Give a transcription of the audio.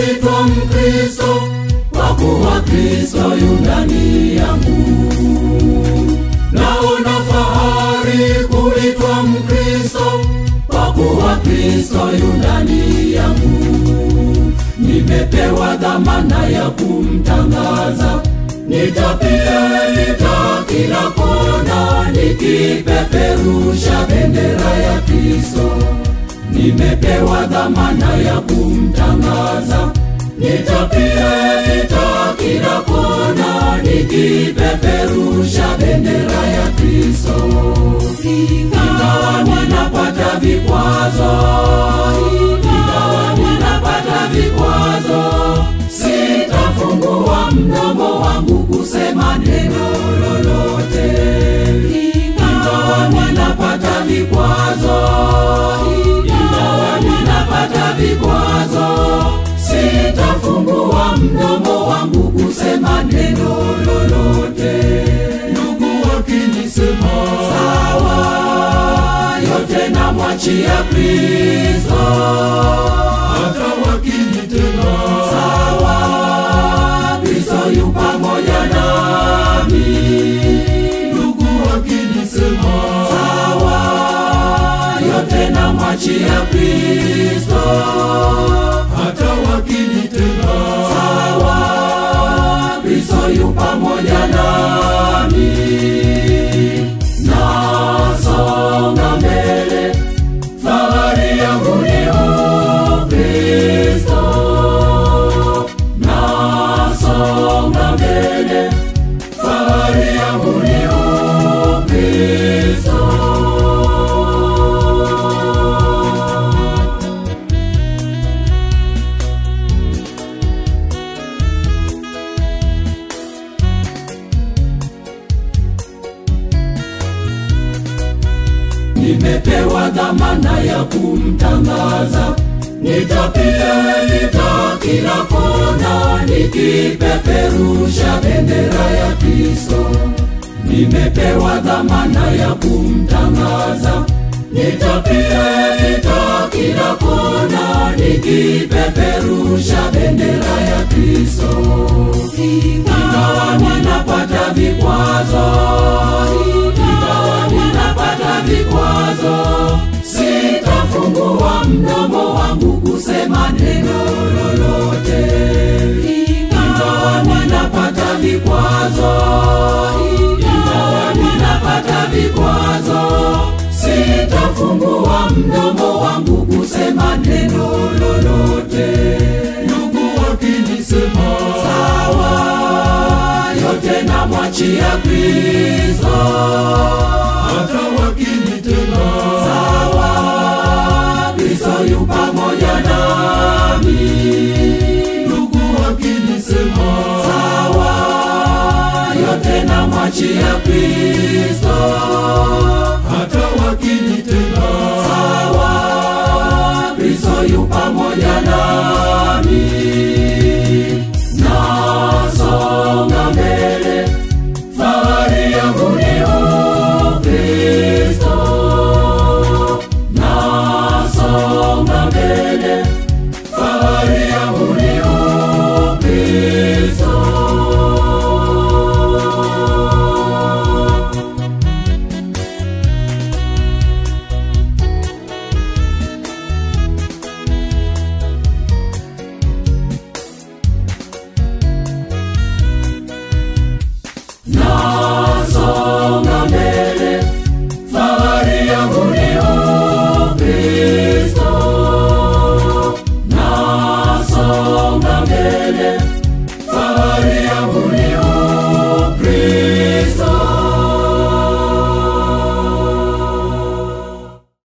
kuitwa Mkristo, kwa kuwa Kristo yu ndani yangu. Naona fahari kuitwa Mkristo, kwa kuwa Kristo yu ndani yangu. Nimepewa dhamana ya kumtangaza, nitapita kila kona, nikipeperusha bendera ya Kristo. Nimepewa dhamana ya kumtangaza, nitapita kila kona, nikipeperusha bendera ya Kristo. Ingawa ninapata vikwazo, ingawa ninapata vikwazo, sitafungua mdomo wangu kusema neno lolote. Ingawa ninapata vikwazo, ingawa ninapata vikwazo, sitafungua mdomo wangu kusema neno lolote. Ndugu wakinisema sawa, yote namwachia Kristo. Hata wakinitenda sawa, Kristo yu pamoja nami. Ndugu wakinisema sawa, yote namwachia Kristo. Hata wakinitenda sawa, Kristo yu pamoja nami. Nasonga mbele, fahari yangu ni Ukristo. Nasonga mbele, fahari yangu ni Ukristo. Nimepewa dhamana ya kumtangaza, nitapita kila kona, nikipeperusha bendera ya Kristo. Nimepewa dhamana ya kumtangaza, nitapita kila kona, nikipeperusha bendera ya Kristo. Ingawa ninapata vikwazo, ingawa ninapata vikwazo, sitafungua mdomo wangu kusema neno lolote. Ingawa ninapata vikwazo, ingawa ninapata vikwazo, sitafungua mdomo wangu kusema neno lolote. Ndugu wakinisema sawa, yote namwachia Kristo. Hata wakinitenda sawa, Kristo yu pamoja nami. Ndugu wakinisema sawa, yote namwachia Kristo.